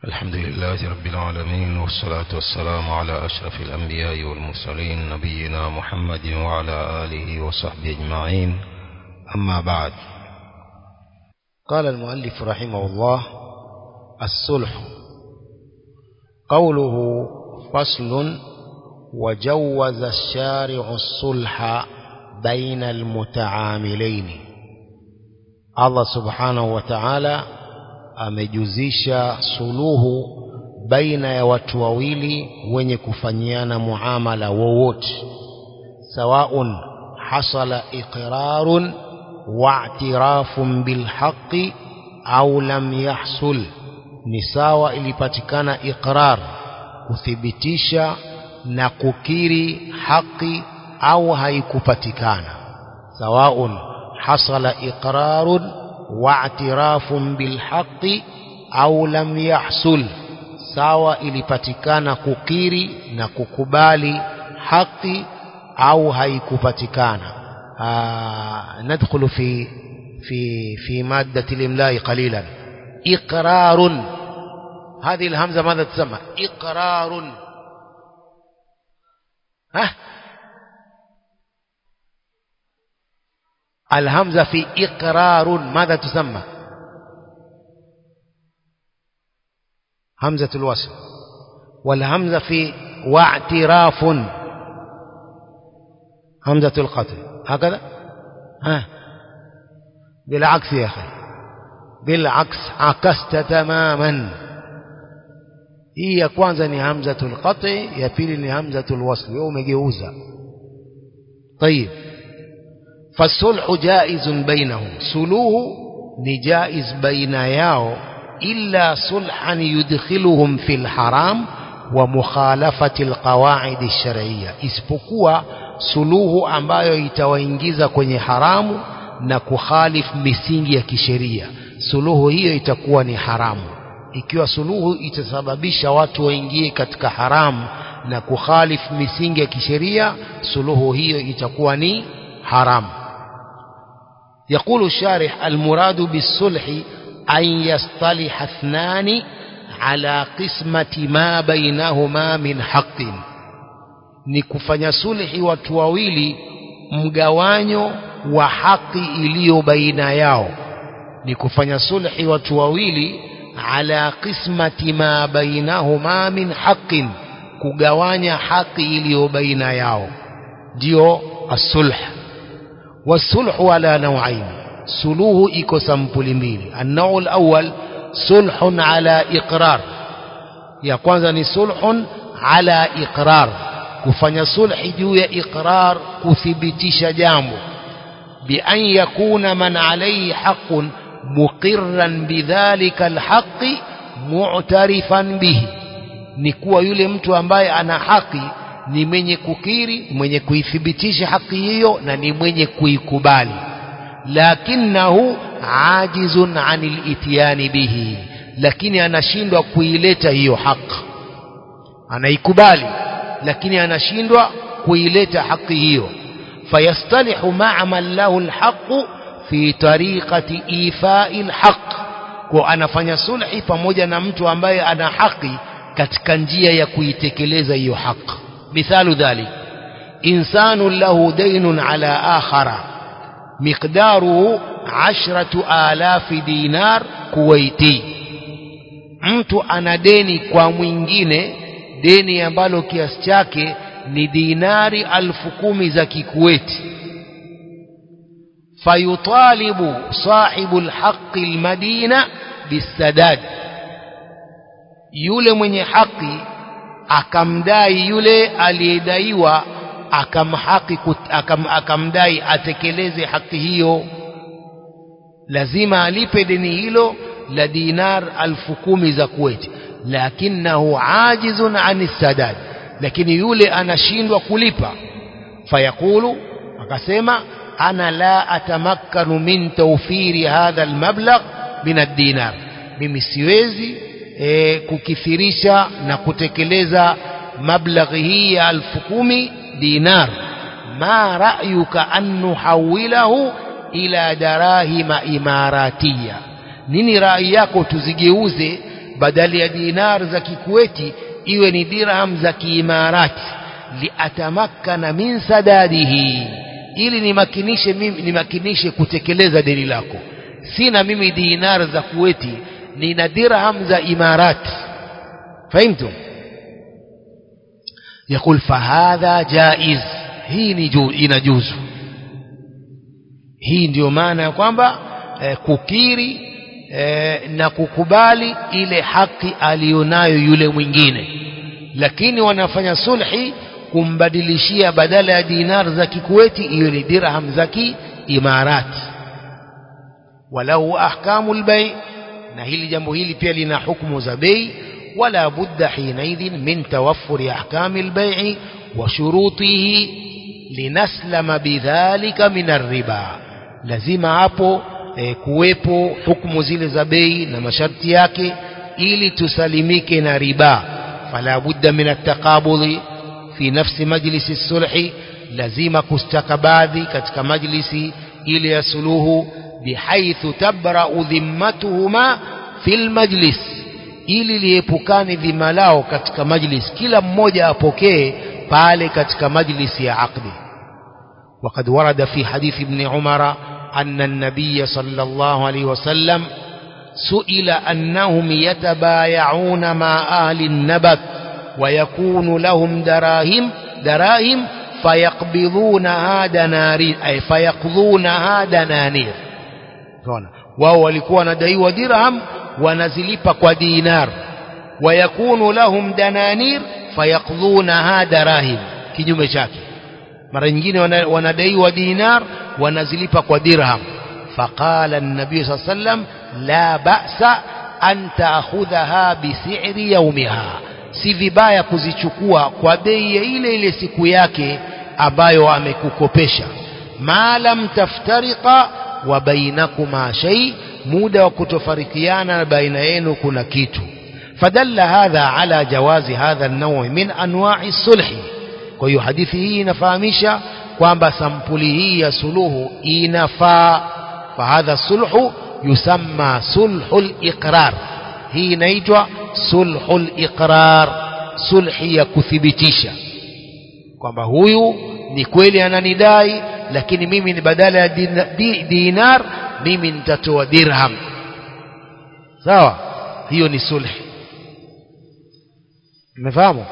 الحمد لله رب العالمين والصلاة والسلام على أشرف الأنبياء والمرسلين نبينا محمد وعلى آله وصحبه أجمعين أما بعد قال المؤلف رحمه الله الصلح قوله فصل وجوز الشارع الصلح بين المتعاملين Allah subhanahu wa ta'ala amejuzisha suluhu baina ya watu wawili wenye kufanyiana muamala wowote sawaun hasala iqrarun wa'tirafun bilhaqqi au lam yahsul ni sawa ilipatikana iqrar kuthibitisha na kukiri haki au haikupatikana sawaun حصل إقرار واعتراف بالحق أو لم يحصل sawa ilipatikana kukiri na kukubali haki au haikupatikana nadkhulu fi fi fi maddati limlai qalilan iqrarun هذه الهمزة ماذا تسمى إقرار ها الهمزة في إقرار ماذا تسمى همزة الوصل والهمزة في واعتراف همزة القتل هكذا ها بالعكس يا أخي بالعكس عكست تماما hii ya kwanza ni hamzatul qati ya pili ni hamzatul wasli wewe umegeuza طيب فالصلح جائز بينهم سلوه نجائز بين ياو إلا صلحا يدخلهم في الحرام ومخالفة القواعد الشرعية isipokuwa suluhu ambayo itawaingiza kwenye haramu na kukhalif misingi ya kisheria suluhu hiyo itakuwa ni haramu ikiwa suluhu itasababisha watu waingie katika haramu na kukhalif misingi ya kisheria suluhu hiyo itakuwa ni haramu يقول الشارح المراد بالصلح أن يصطلح اثنان على قسمة ما بينهما من حق ni kufanya sulhi watu wawili mgawanyo wa haki iliyo baina yao ni kufanya sulhi watu wawili ala qismati ma bainahuma min haqqin kugawanya haki iliyo baina yao ndio as-sulh والصلح على نوعين سلوه إيكو سمبل ميلي النوع الأول صلح على إقرار يا كwanza صلح على إقرار kufanya sulhi juu ya iqrar kuthibitisha jambo بأن يكون من عليه حق مقرا بذلك الحق معترفا به ni kuwa yule mtu ambaye ana haki ni mwenye kukiri mwenye kuithibitisha haki hiyo na ni mwenye kuikubali lakinahu ajizun anil ityani bihi lakini anashindwa kuileta hiyo haki anaikubali lakini anashindwa kuileta haki hiyo fayastalihu ma'a man lahu alhaq fi tariqati ifai alhaq kwa anafanya sulhi pamoja na mtu ambaye ana haki katika njia ya kuitekeleza hiyo haki مثال ذلك إنسان له دين على آخر مقداره عشرة آلاف دينار كويتي mtu ana deni kwa mwingine deni ambalo kiasi chake ni dinari alfu kumi za kikuweti fayutalibu sahibu lhaqi lmadina bisadad yule mwenye haki akamdai yule aliyedaiwa akamhaki akam, akamdai atekeleze haki hiyo lazima alipe deni hilo la dinar alfu kumi za Kuwait lakinahu ajizun ani sadad lakini yule anashindwa kulipa fayaqulu akasema ana la atamakkanu min tawfiri hadha almablagh min ad-dinar mimi siwezi e, kukithirisha na kutekeleza mablaghi hii ya alfu kumi dinar ma ra'yuka an nuhawilahu ila darahima imaratiya nini rai yako tuzigeuze badali ya dinar za kikuweti iwe ni dirham za kiimarati liatamakkana min sadadihi ili nimakinishe mimi nimakinishe kutekeleza deni lako sina mimi dinar za kuweti nina dirham za imarati fahimtum يقول فهذا جائز hii ni juu inajuzu hii ndio maana ya kwamba eh, kukiri eh, na kukubali ile haki aliyonayo yule mwingine lakini wanafanya sulhi kumbadilishia badala ya dinar za kikuweti hiyo ni dirham za kiimarati walau ahkamu lbei na hili jambo hili pia lina hukumu za bei ولا بد حينئذ من توفر أحكام البيع وشروطه لنسلم بذلك من الربا lazima hapo e, kuwepo hukumu zile za bei na masharti yake ili tusalimike na riba fala budda min ataqabudhi fi nafsi majlisi sulhi lazima kustakabadhi katika majlisi ile ya suluhu bihaithu tabra'u dhimmatuhuma fil majlis ili liepukane dhima lao katika majlis kila mmoja apokee pale katika majlisi ya aqdi وقد ورد في حديث ابن عمر أن النبي صلى الله عليه وسلم سئل أنهم يتبايعون مع أهل النبت ويكون لهم دراهم دراهم فيقبضونها دنانير أي فيقضونها دنانير wao walikuwa wanadaiwa dirham wanazilipa kwa dinar wayakunu lahum dananir fayaqdhunaha darahim kinyume chake mara nyingine wanadaiwa dinar wanazilipa kwa dirham faqala an-nabiy sallallahu alayhi wasallam la ba'sa an ta'khudhaha bi si'ri yawmiha si vibaya kuzichukua kwa bei ya ile ile siku yake ambayo amekukopesha ma lam taftariqa wa bainakuma shay muda wa kutofarikiana baina yenu kuna kitu fadalla hadha ala jawazi hadha an-naw' min anwa'i sulhi kwa hiyo hadithi hii inafahamisha kwamba sampuli hii ya suluhu inafaa fahadha sulhu yusamma sulhul iqrar hii inaitwa sulhul iqrar sulhi ya kuthibitisha kwamba huyu ni kweli ananidai lakini mimi ni badala ya dinar mimi nitatoa dirham sawa hiyo ni sulhi umefahamu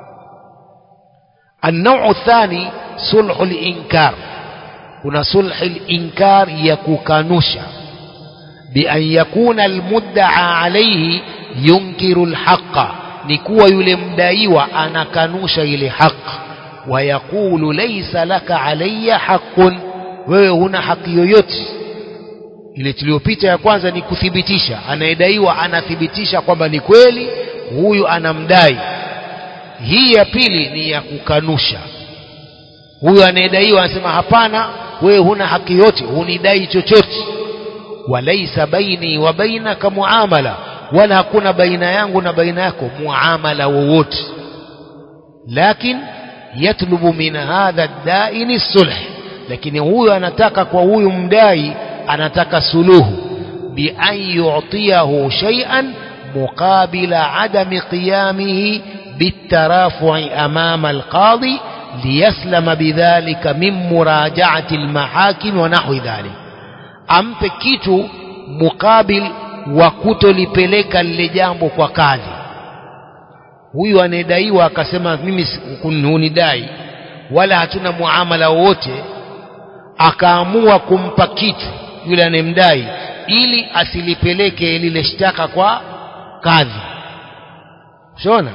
النوع الثاني صلح الإنكار هنا صلح الإنكار يكوكانوشا بأن يكون المدعى عليه ينكر الحق نكوى يلمدايوى أنا كانوشا إلى حق ويقول ليس لك علي حق wewe huna haki yoyote ile tuliyopita ya kwanza ni kuthibitisha anayedaiwa anathibitisha kwamba ni kweli huyu anamdai hii ya pili ni ya kukanusha huyu anayedaiwa anasema hapana wewe huna haki yote hunidai chochote walaisa baini wa bainaka muamala wala hakuna baina yangu na baina yako muamala wowote lakin yatlubu min hadha daini sulh lakini huyu anataka kwa huyu mdai anataka suluhu bi an yu'tiyahu shay'an muqabila adami qiyamihi بالترافع أمام القاضي ليسلم بذلك من مراجعة المحاكم ونحو ذلك ampe kitu mukabil wa kutolipeleka lile jambo kwa kadhi huyu anayedaiwa akasema mimi hunidai wala hatuna muamala wowote akaamua kumpa kitu yule anayemdai ili asilipeleke lile shtaka kwa kadhi shona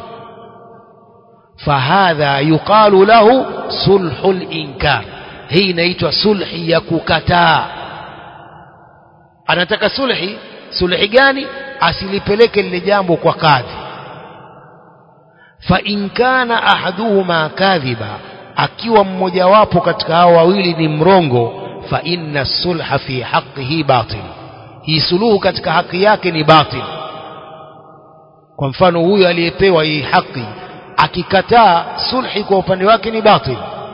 فهذا يقال له صلح الإنكار hii inaitwa sulhi ya kukataa anataka sulhi sulhi gani asilipeleke lile jambo kwa kadhi fa in kana ahaduhuma kadhiba akiwa mmojawapo katika hao wawili ni mrongo fa inna sulha fi haqqihi batil hii suluhu katika haki yake ni batil kwa mfano huyu aliyepewa hii haki akikataa sulhi kwa upande wake ni batil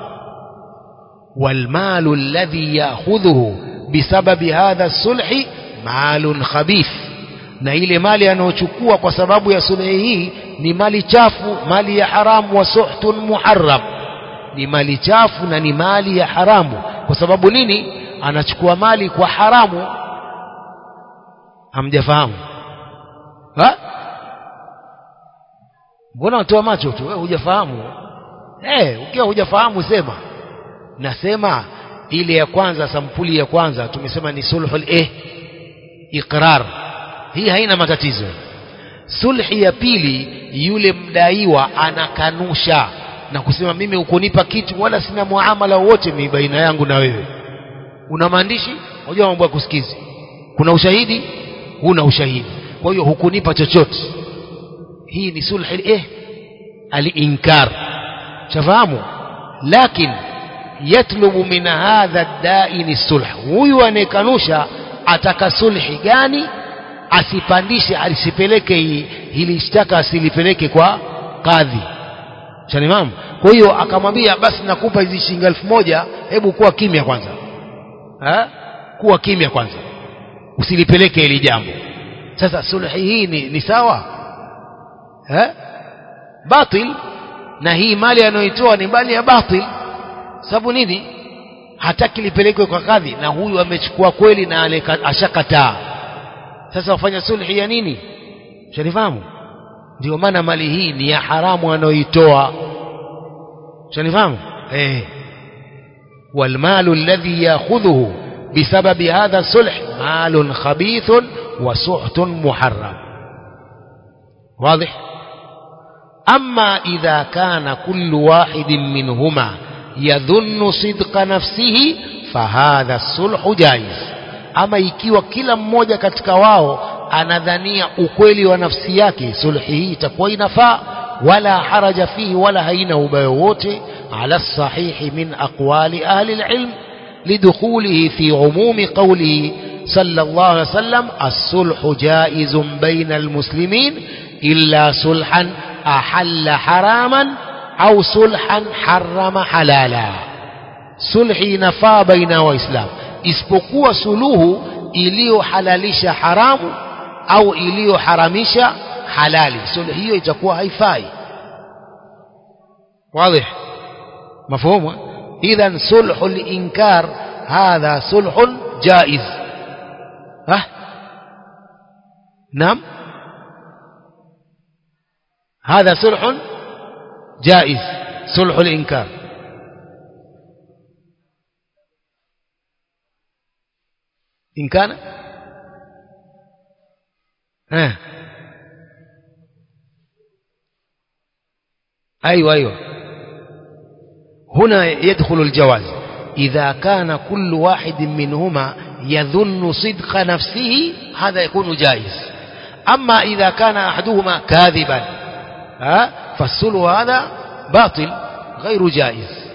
والمال الذي ياخذه بسبب هذا الصلح مال خبيث na ile mali anayochukua kwa sababu ya sulhi hii ni mali chafu mali ya haramu wa suhtun muharram ni mali chafu na ni mali ya haramu kwa sababu nini anachukua mali kwa haramu hamjafahamu ha mbona watoa macho tu wewe hujafahamu eh ukiwa hujafahamu sema nasema ile ya kwanza sampuli ya kwanza tumesema ni sulhul eh iqrar hii haina matatizo sulhi ya pili yule mdaiwa anakanusha na kusema mimi ukunipa kitu wala sina muamala wowote mimi baina yangu na wewe una maandishi unajua mambo ya kusikizi kuna ushahidi huna ushahidi kwa hiyo hukunipa chochote hii ni sulhi eh al-inkar shafahamu lakin yatlubu min hadha ad-da'in sulh huyu anayekanusha ataka sulhi gani asipandishe asipeleke hili shtaka asilipeleke kwa kadhi shanimamu kwa hiyo akamwambia basi nakupa hizi shilingi elfu moja hebu kuwa kimya kwanza ha? kuwa kimya kwanza usilipeleke hili jambo sasa sulhi hii ni, ni sawa ha? batil na hii mali anayoitoa ni mali ya batil sababu nini hataki lipelekwe kwa kadhi na huyu amechukua kweli na ashakataa sasa wafanya sulhi ya nini shanifahamu ndio maana mali hii ni ya haramu anayoitoa shanifahamu eh والمال الذي ياخذه بسبب هذا الصلح مال خبيث وسحت محرم واضح أما إذا كان كل واحد منهما يظن صدق نفسه فهذا الصلح جائز ama ikiwa kila mmoja katika wao anadhania ukweli wa nafsi yake sulhi hii itakuwa inafaa wala haraja fihi wala haina ubaya wote ala sahihi min aqwali ahli alilm lidukhulihi fi umumi qawlihi صلى الله عليه وسلم الصلح جائز بين المسلمين إلا صلحا أحل حراما أو صلحا حرم حلالا صلحي نفا بين وإسلام isipokuwa suluhu iliyohalalisha haramu au iliyoharamisha halali suluhu hiyo itakuwa haifai واضح مفهوم اذا صلح الانكار هذا صلح جائز ها نعم هذا صلح جائز صلح الانكار إن كان ها أيوة أيوة هنا يدخل الجواز إذا كان كل واحد منهما يظن صدق نفسه هذا يكون جائز أما إذا كان أحدهما كاذبا ها فالصلح هذا باطل غير جائز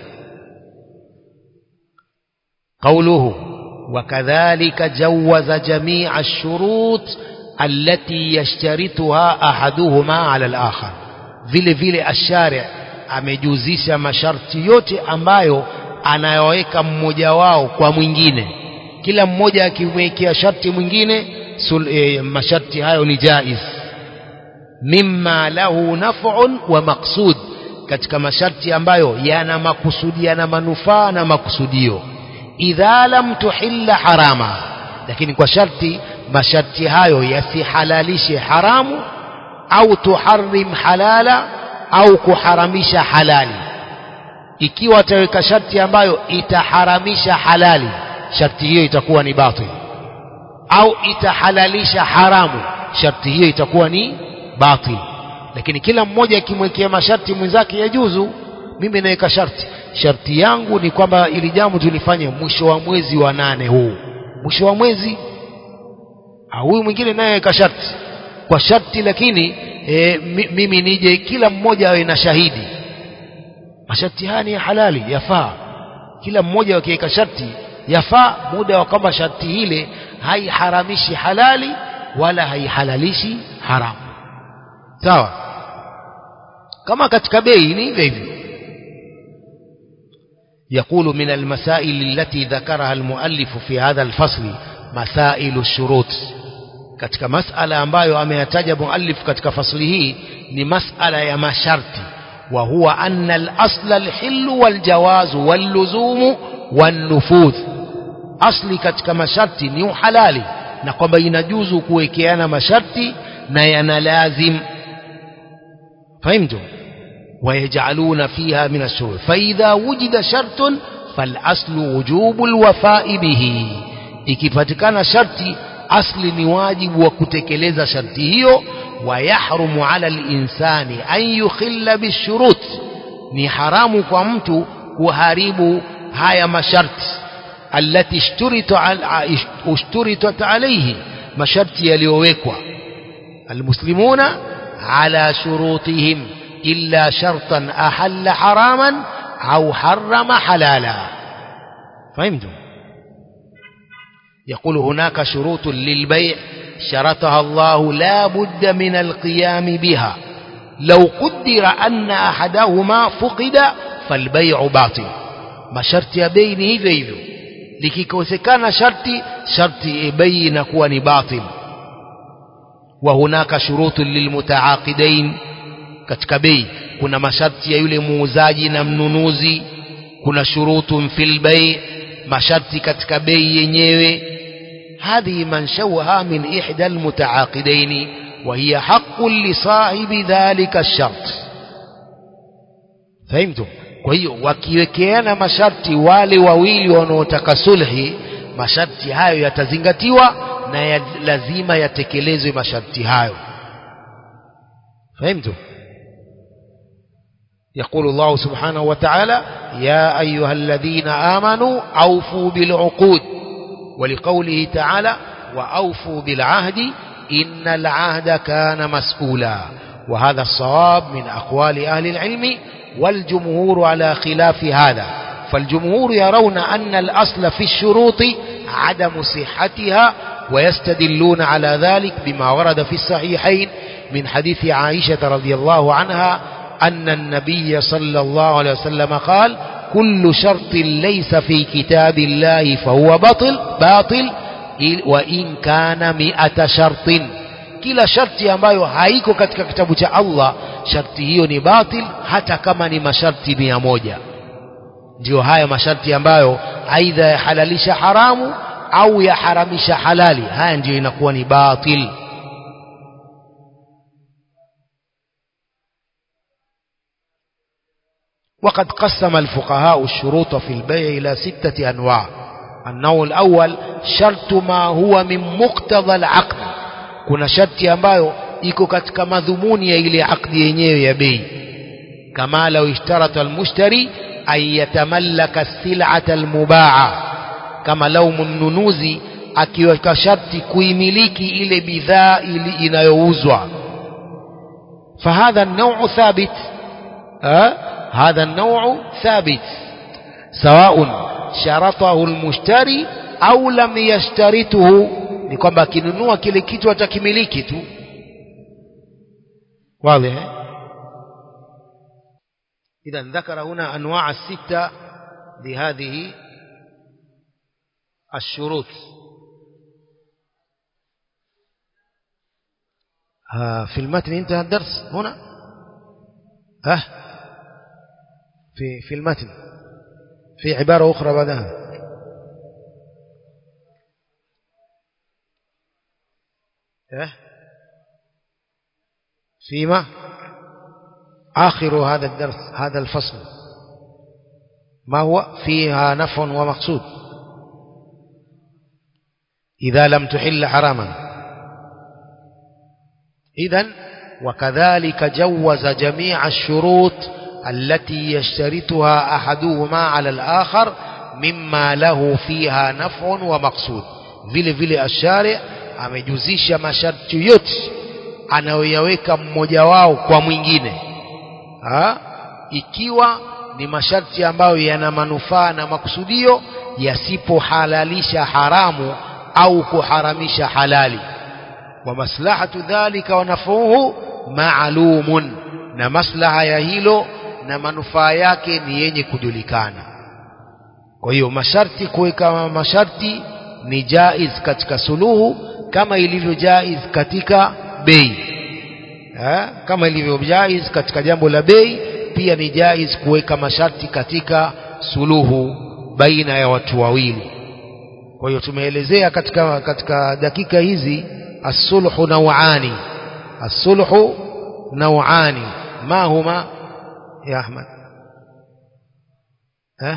قوله وكذلك جوز جميع الشروط التي يشترطها أحدهما على الآخر vile vile ashari amejuzisha masharti yote ambayo anayoweka mmoja wao kwa mwingine kila mmoja akimwekea sharti mwingine sul, e, masharti hayo ni jaiz mimma lahu naf'un wa maqsud katika masharti ambayo yana makusudi yana manufaa na makusudio idha lam tuhilla harama lakini kwa sharti masharti hayo yasihalalishe haramu au tuharrim halala au kuharamisha halali ikiwa ataweka sharti ambayo itaharamisha halali sharti hiyo itakuwa ni batil au itahalalisha haramu sharti hiyo itakuwa ni batil lakini kila mmoja akimwekea masharti mwenzake yajuzu mimi naweka sharti sharti yangu ni kwamba ili jambo tulifanye mwisho wa mwezi wa nane huu mwisho wa mwezi huyu mwingine naye aweka sharti kwa sharti lakini e, mimi nije kila mmoja awe na shahidi masharti haya ni ya halali yafaa kila mmoja akiweka sharti yafaa muda wa kwamba sharti ile haiharamishi halali wala haihalalishi haramu sawa kama katika bei ni hivyo hivyo يقول من المسائل التي ذكرها المؤلف في هذا الفصل مسائل الشروط katika masala ambayo ameyataja muallif katika fasli hii ni masala ya masharti wa huwa anna al-asla al-hillu wal-jawazu wal-luzumu wan-nufudh asli katika masharti ni uhalali na kwamba inajuzu kuwekeana masharti na yanalazim fahimtum ويجعلون فيها من الشروط فإذا وجد شرط فالأصل وجوب الوفاء به ikipatikana sharti asli ni wajibu wa kutekeleza sharti hiyo wayahrumu ala linsani an yukhilla bishurut ni haramu kwa mtu kuharibu haya masharti allati ishturitat alayhi masharti yaliyowekwa almuslimuna ala shurutihim illa shartan ahalla haraman au harrama halala fahimtum يقول هناك شروط للبيع شرطها الله لا بد من القيام بها لو قدر أن أحدهما فقد فالبيع باطل ما شرط يبين hivyo hivyo likikosekana sharti sharti bei inakuwa ni batil وهناك شروط للمتعاقدين katika bei kuna masharti ya yule muuzaji na mnunuzi kuna shurutun fil bei masharti katika bei yenyewe هذه منشوها من إحدى المتعاقدين وهي حق لصاحب ذلك الشرط فهمتم kwa hiyo wakiwekeana masharti wale wawili wanaotaka sulhi masharti hayo yatazingatiwa na ya lazima yatekelezwe masharti hayo fahimtum يقول الله سبحانه وتعالى يا أيها الذين آمنوا أوفوا بالعقود ولقوله تعالى وأوفوا بالعهد إن العهد كان مسؤولا وهذا الصواب من أقوال أهل العلم والجمهور على خلاف هذا فالجمهور يرون أن الأصل في الشروط عدم صحتها ويستدلون على ذلك بما ورد في الصحيحين من حديث عائشة رضي الله عنها أن النبي صلى الله عليه وسلم قال كل شرط ليس في كتاب الله فهو باطل باطل وإن كان مئة شرط kila sharti ambayo haiko katika kitabu cha Allah sharti hiyo ni batil hata kama ni masharti mia moja ndiyo haya masharti ambayo aidha yahalalisha haramu au yaharamisha halali haya ndiyo inakuwa ni batil وقد قسم الفقهاء الشروط في البيع إلى ستة أنواع النوع الأول شرط ما هو من مقتضى العقد kuna sharti ambayo iko katika madhumuni ya ile akdi yenyewe ya bei kama lau ishtarata almushtari an yatamallaka sil'ata almubaa kama lau mnunuzi akiweka sharti kuimiliki ile bidhaa ili inayouzwa fahadha an-naw'u thabit هذا النوع ثابت سواء شرطه المشتري أو لم يشترطه ni kwamba akinunua kile kitu atakimiliki tu واضح إذا ذكر هنا أنواع الستة لهذه الشروط في المتن انتهى الدرس هنا ها في في المتن في عبارة أخرى بعدها ها فيما آخر هذا الدرس هذا الفصل ما هو فيها نفع ومقصود إذا لم تحل حراما إذا وكذلك جوز جميع الشروط التي يشترطها أحدهما على الآخر مما له فيها نفع ومقصود vile vile ashari amejuzisha masharti yote anayoyaweka mmoja wao kwa mwingine ha? ikiwa ni masharti ambayo yana manufaa na makusudio yasipohalalisha haramu au kuharamisha halali wa maslahatu dhalika wa nafuhu maalumun na maslaha ya hilo na manufaa yake ni yenye kujulikana kwa hiyo masharti kuweka masharti ni jaiz katika suluhu kama ilivyo jaiz katika bei eh, kama ilivyo jaiz katika jambo la bei pia ni jaiz kuweka masharti katika suluhu baina ya watu wawili kwa hiyo tumeelezea katika katika dakika hizi as-sulhu naw'ani as-sulhu naw'ani ma huma ya Ahmad eh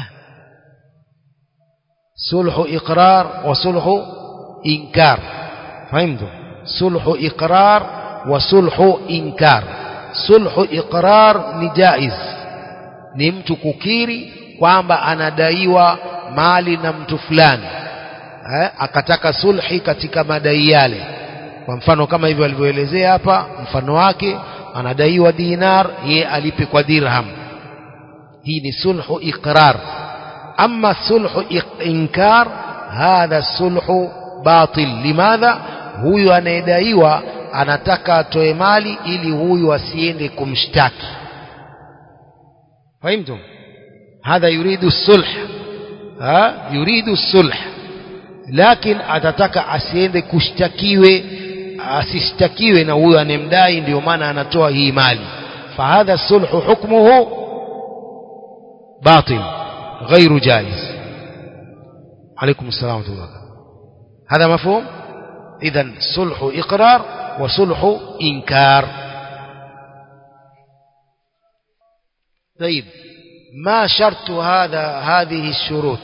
sulhu iqrar wa sulhu inkar fahimtu sulhu iqrar wa sulhu inkar sulhu iqrar ni jaiz ni mtu kukiri kwamba anadaiwa mali na mtu fulani eh, akataka sulhi katika madai yale kwa mfano kama hivyo alivyoelezea hapa mfano wake anadaiwa dinar ye alipe kwa dirham hii ni sulhu iqrar ama sulhu inkar hadha sulhu batil limadha huyu anayedaiwa anataka atoe mali ili huyu asiende kumshtaki fahimtum hadha yuridu sulh ha yuridu sulh lakini atataka asiende kushtakiwe asishtakiwe na huyo anemdai ndio maana anatoa hii mali fahadha sulhu hukmuhu batil غير جائز عليكم السلام ورحمه الله هذا مفهوم اذا صلح اقرار وصلح انكار طيب ما شرط هذا هذه الشروط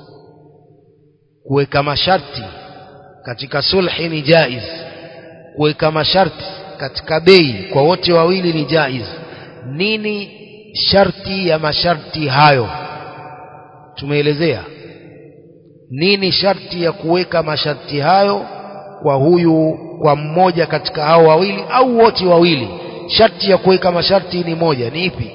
kuweka masharti katika sulhi ni jaiz kuweka masharti katika bei kwa wote wawili ni jaiz nini sharti ya masharti hayo tumeelezea nini sharti ya kuweka masharti hayo kwa huyu kwa mmoja katika hao wawili au wote wawili sharti ya kuweka masharti ni moja ni ipi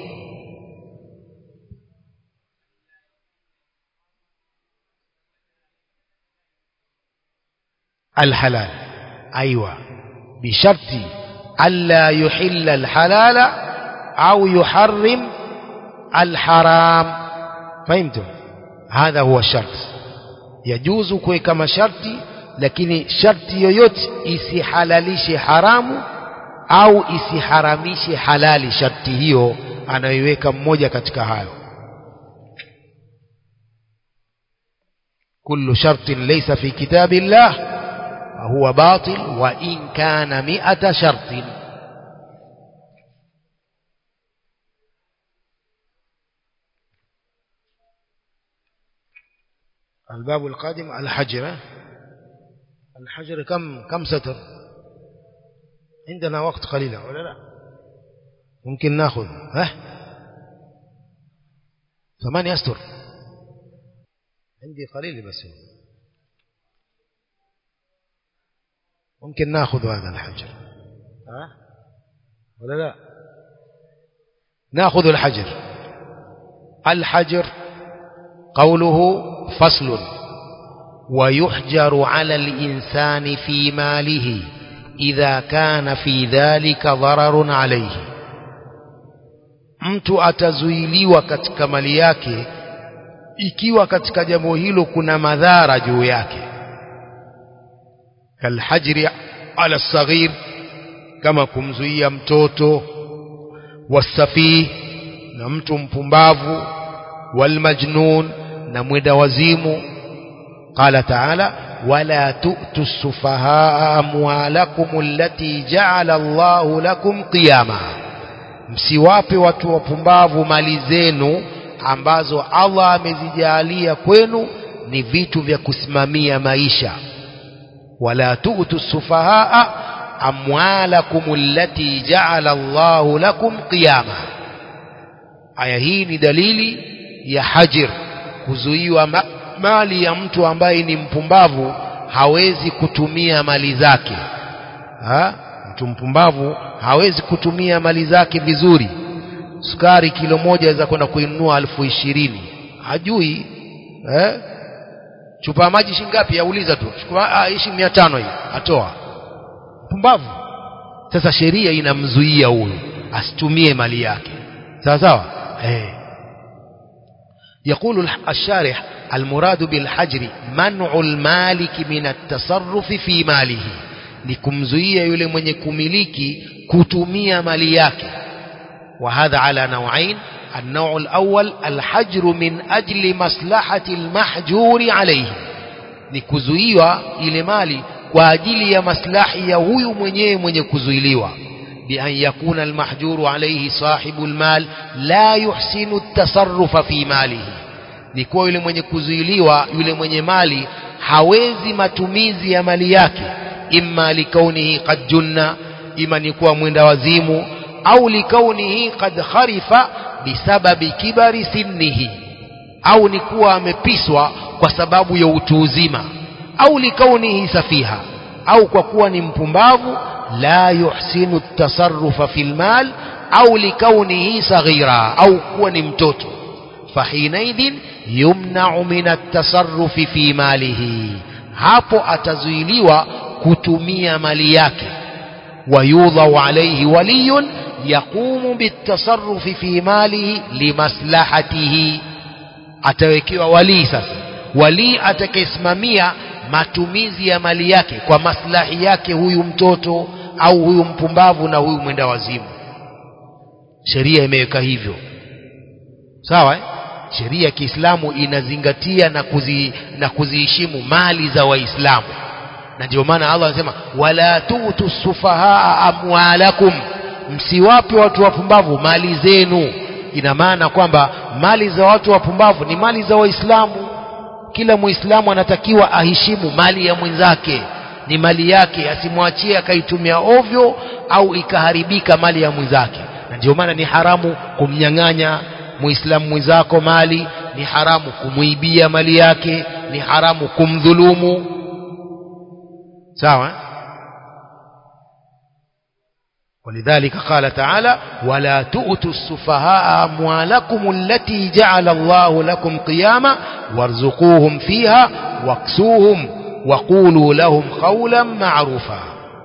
الحلال أيوة بشرط ألا يحل الحلال أو يحرم الحرام فهمتم هذا هو الشرط يجوز kuweka masharti lakini sharti yoyote isihalalishe haramu au isiharamishe halali sharti hiyo anayoiweka mmoja katika hayo kullu shartin laysa fi kitabillah فهو باطل وإن كان مئة شرط الباب القادم الحجر الحجر كم كم ستر عندنا وقت قليل ولا لا ممكن ناخذ ها ثمانية أستر عندي قليل بس ممكن ناخذ هذا الحجر ها ولا لا ناخذ الحجر الحجر قوله فصل ويحجر على الإنسان في ماله إذا كان في ذلك ضرر عليه mtu atazuiliwa katika mali yake ikiwa katika jambo hilo kuna madhara juu yake kalhajri ala saghir kama kumzuia mtoto wasafih na mtu mpumbavu walmajnun na mwenda wazimu qala taala wala tu'tu sufahaa amwalakum allati ja'ala Allahu lakum qiyama msiwape watu wapumbavu mali zenu ambazo Allah amezijalia kwenu ni vitu vya kusimamia maisha wala tu'tu sufahaa amwalakum allati ja'ala Allahu lakum qiyama aya hii ni dalili ya hajir kuzuiwa ma mali ya mtu ambaye ni mpumbavu hawezi kutumia mali zake ha? mtu mpumbavu hawezi kutumia mali zake vizuri sukari kilo moja aweza kwenda kuinunua elfu ishirini hajui eh? chupa ya maji shingapi auliza tu chukua ishi mia tano hii atoa mpumbavu sasa sheria inamzuia huyu asitumie mali yake sawa sawa eh يقول الشارح المراد بالحجر منع المالك من التصرف في ماله ni kumzuia yule mwenye kumiliki kutumia mali yake وهذا على نوعين النوع الأول الحجر من أجل مصلحة المحجور عليه ni kuzuiwa ile mali kwa ajili ya maslahi ya huyu mwenyewe mwenye kuzuiliwa بأن يكون المحجور عليه صاحب المال لا يحسن التصرف في ماله ni kuwa yule mwenye kuzuiliwa yule mwenye mali hawezi matumizi ya mali yake imma likaunihi qad junna ima ni kuwa mwenda wazimu au likaunihi qad kharifa bisababi kibari sinnihi au ni kuwa amepiswa kwa sababu ya utu uzima au likaunihi safiha au kwa kuwa ni mpumbavu la yuhsinu tasarrufa fil mal au likaunihi saghira au kuwa ni mtoto fahinaidhin yumnau min atasarrufi fi malihi hapo atazuiliwa kutumia mali yake wayudhau alayhi waliyun yaqumu bitasarrufi fi malihi limaslahatihi atawekewa walii sasa walii atakayesimamia matumizi ya mali yake kwa maslahi yake huyu mtoto au huyu mpumbavu na huyu mwenda wazimu sheria imeweka hivyo sawa eh? sheria ya Kiislamu inazingatia na kuzi, na kuziheshimu mali za Waislamu na ndio maana Allah anasema wala tutu sufahaa amwalakum msiwape watu wapumbavu mali zenu ina maana kwamba mali za watu wapumbavu ni mali za Waislamu kila Muislamu anatakiwa aheshimu mali ya mwenzake ni mali yake asimwachie akaitumia ovyo au ikaharibika mali ya mwenzake na ndio maana ni haramu kumnyang'anya muislamu mwenzako mali ni haramu kumuibia mali yake ni haramu kumdhulumu sawa ولذلك قال تعالى ولا تؤتوا السفهاء أموالكم التي جعل الله لكم قياما وارزقوهم فيها واكسوهم وقولوا لهم قولا معروفا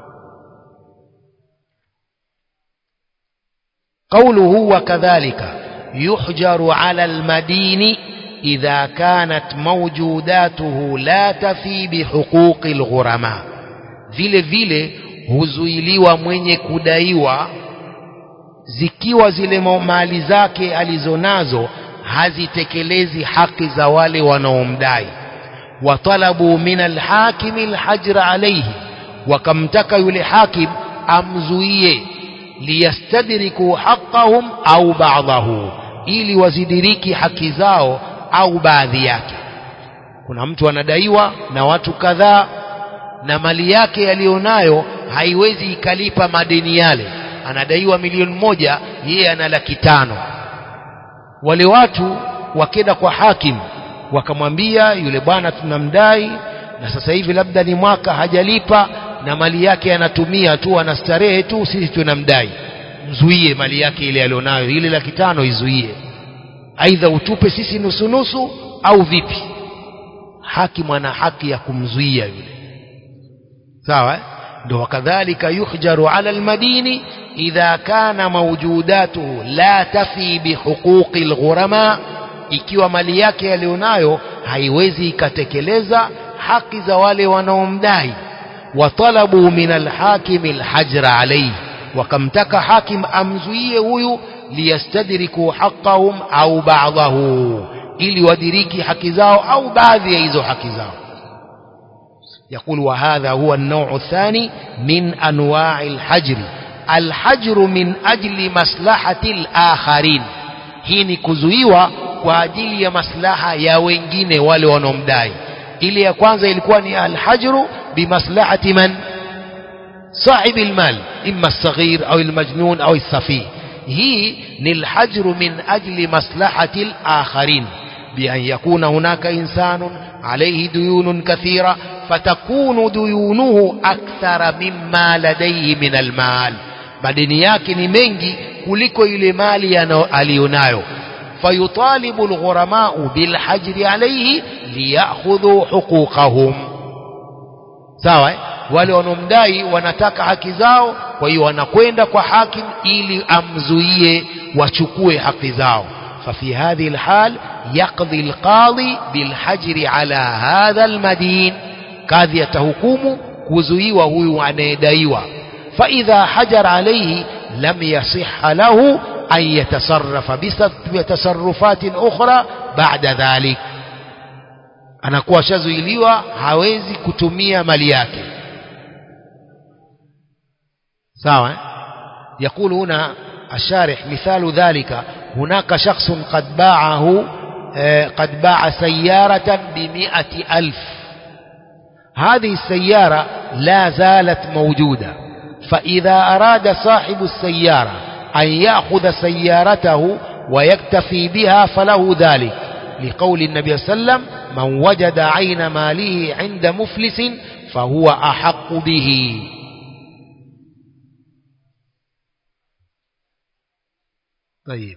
قوله وكذلك يحجر على المدين إذا كانت موجوداته لا تفي بحقوق الغرماء vile vile huzuiliwa mwenye kudaiwa zikiwa zile mali zake alizonazo hazitekelezi haki za wale wanaomdai watalabu min alhakimi alhajra alayhi wakamtaka yule hakim amzuie liyastadriku haqqahum au ba'dahu ili wazidiriki haki zao au baadhi yake kuna mtu anadaiwa na watu kadhaa na mali yake yaliyonayo haiwezi ikalipa madeni yale anadaiwa milioni moja yeye ana laki tano wale watu wakenda kwa hakim wakamwambia yule bwana tunamdai na sasa hivi labda ni mwaka hajalipa na mali yake anatumia tu anastarehe tu sisi tunamdai mzuie mali yake ile alionayo ile laki tano izuie aidha utupe sisi nusu nusu au vipi hakimu ana haki ya kumzuia yule sawa ndo wakadhalika yuhjaru ala almadini idha kana mawjudatuhu la tafi bihuquqi alghurama ikiwa mali yake yalionayo haiwezi ikatekeleza haki za wale wanaomdai watalabu min alhakimi alhajra alayhi wakamtaka hakim amzuie huyu liyastadriku haqqahum au ba'dahu ili wadiriki haki zao au baadhi ya hizo haki zao يقول وهذا هو النوع الثاني من أنواع الحجر الحجر من أجل مصلحة الآخرين hii ni kuzuiwa kwa ajili ya maslaha ya wengine wale wanaomdai ile ya kwanza ilikuwa ni alhajru bimaslahati man صاحب المال إما الصغير أو المجنون أو السفيه هي الحجر من أجل مصلحة الآخرين بأن يكون هناك إنسان عليه ديون كثيرة فتكون ديونه أكثر مما لديه من المال madeni yake ni mengi kuliko ile mali aliyonayo fayutalibu alghuramau bilhajri alayhi liyakhudhu huquqahum sawa wale wanaomdai wanataka haki zao kwa hiyo wanakwenda kwa hakim ili amzuie wachukue haki zao ففي هذه الحال يقضي القاضي بالحجر على هذا المدين kadhi atahukumu kuzuiwa huyu anayedaiwa faidha hajar alaihi lam yasiha lahu an yatasarrafa bitasarrufatin ukhra ba'da dhalik anakuwa ashazuiliwa hawezi kutumia mali yake sawa يقول هنا الشارح مثال ذلك هناك شخص قد باعه قد باع سيارة بمئة ألف هذه السيارة لا زالت موجودة فإذا أراد صاحب السيارة أن يأخذ سيارته ويكتفي بها فله ذلك لقول النبي صلى الله عليه وسلم من وجد عين ماله عند مفلس فهو أحق به طيب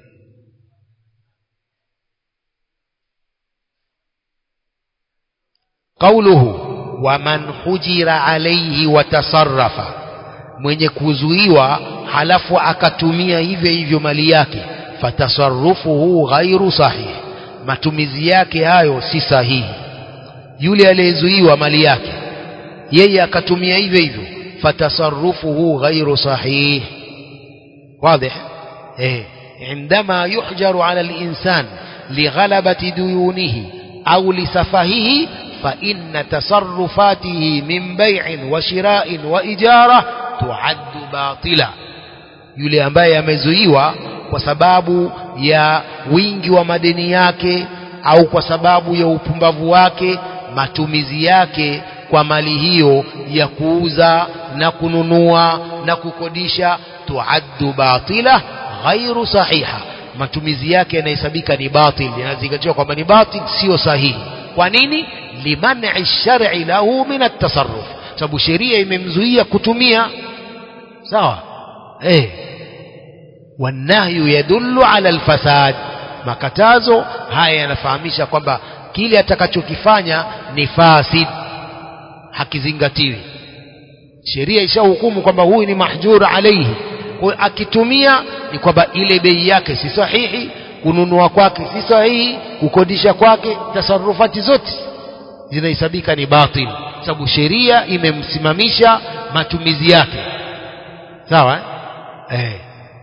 قوله ومن حجر عليه وتصرف mwenye kuzuiwa halafu akatumia hivyo hivyo mali yake fatasarrufuhu ghairu sahih matumizi yake hayo si sahihi yule aliyezuiwa mali yake yeye akatumia hivyo hivyo fatasarrufuhu ghairu sahih واضح ايه عندما يحجر على الإنسان لغلبة ديونه أو لسفهه فإن تصرفاته من بيع وشراء وإجارة تعد باطلا yule ambaye amezuiwa kwa sababu ya wingi wa madeni yake au kwa sababu ya upumbavu wake matumizi yake kwa mali hiyo ya kuuza na kununua na kukodisha tuaddu batila ghairu sahiha matumizi yake yanahesabika ni batil yanazingatiwa kwamba ni batil sio sahihi kwa nini liman'i shar'i lahu min at-tasarruf sababu sheria imemzuia kutumia sawa eh wanahyu yadullu ala alfasad makatazo haya yanafahamisha kwamba kile atakachokifanya ni fasid hakizingatiwi sheria ishahukumu kwamba huyu ni mahjur alaihi kwa akitumia ni kwamba ile bei yake si sahihi kununua kwake si sahihi kukodisha kwake tasarufati zote zinahesabika ni batil sababu sheria imemsimamisha matumizi yake sawa eh? Eh.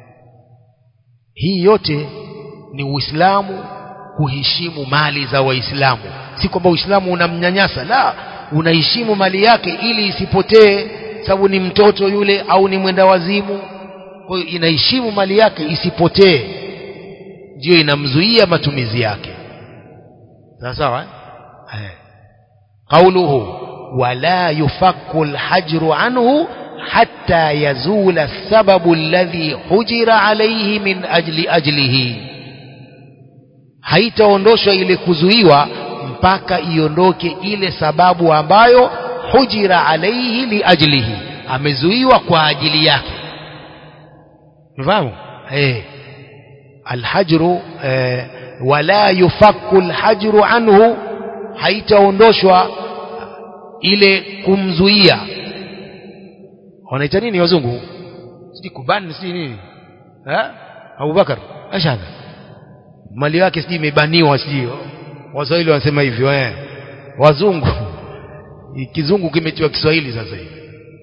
hii yote ni uislamu kuheshimu mali za waislamu si kwamba uislamu unamnyanyasa la unaheshimu mali yake ili isipotee sababu ni mtoto yule au ni mwenda wazimu kwa hiyo inaheshimu mali yake isipotee ndio inamzuia matumizi yake sawa sawa eh قوله ولا يفك الحجر عنه حتى يزول السبب الذي حجر عليه من أجل أجله haitaondoshwa ile kuzuiwa mpaka iondoke ile sababu ambayo hujira alaihi liajlihi amezuiwa kwa ajili yake mfahamu eh alhajru eh, wala yufakku alhajru anhu haitaondoshwa ile kumzuia wanaita nini wazungu sijui kubani sijui nini eh Abubakar ashadha mali yake sijui imebaniwa sijui waswahili wanasema hivyo eh wazungu kizungu kimetiwa Kiswahili sasa hivi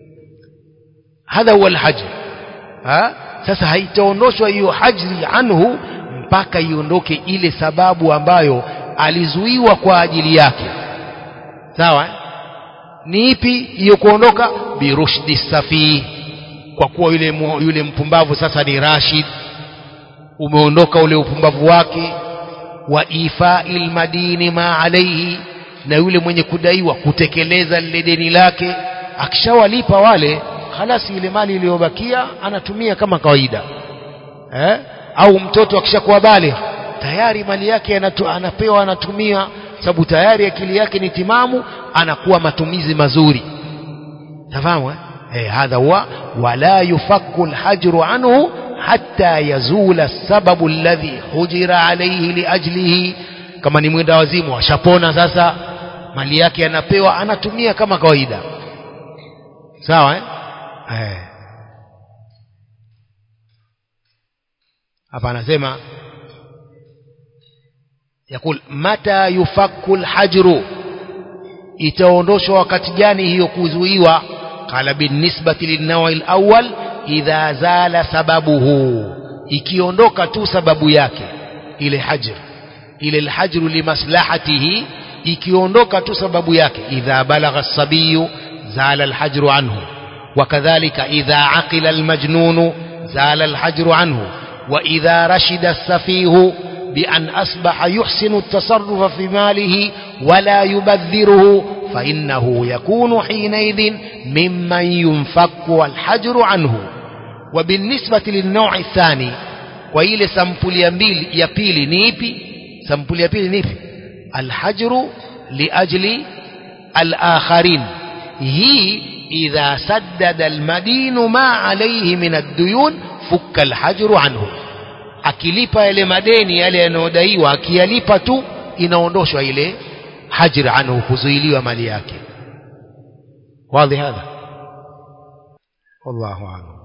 hadha huwa alhajr ha sasa haitaondoshwa hiyo hajri anhu mpaka iondoke ile sababu ambayo alizuiwa kwa ajili yake sawa eh? ni ipi hiyo kuondoka birushdi safi kwa kuwa yule mu, yule mpumbavu sasa ni rashid umeondoka ule upumbavu wake wa ifa'il madini ma alaihi na yule mwenye kudaiwa kutekeleza lile deni lake akishawalipa wale halasi ile mali iliyobakia anatumia kama kawaida eh? au mtoto akishakuwa bale tayari mali yake anatu, anapewa anatumia sababu tayari akili yake ni timamu anakuwa matumizi mazuri tafahamu eh? eh hadha huwa wala yufakku alhajru anhu hatta yazula sababu alladhi hujira alayhi liajlihi kama ni mwenda wazimu ashapona sasa mali yake anapewa anatumia kama kawaida sawa eh? eh. hapa anasema yakul mata yufakku alhajru itaondoshwa wakati gani hiyo kuzuiwa قال بالنسبة للنوع الأول إذا زال سببه ikiondoka tu sababu yake ile hajr ile alhajru limaslahatihi ikiondoka tu sababu yake idha balagha as-sabiyu zala alhajru anhu وكذلك إذا عقل المجنون زال الحجر عنه وإذا رشد السفيه بأن أصبح يحسن التصرف في ماله ولا يبذره فإنه يكون حينئذ ممن ينفك الحجر عنه وبالنسبة للنوع الثاني وإلى سمبل يميل يبيل نيبي سمبل يبيل نيبي الحجر لأجل الآخرين هي إذا سدد المدين ما عليه من الديون فك الحجر عنه akilipa yale madeni yale yanayodaiwa akiyalipa tu inaondoshwa ile hajr anhu kuzuiliwa mali yake wazi hadha wallahu a'lam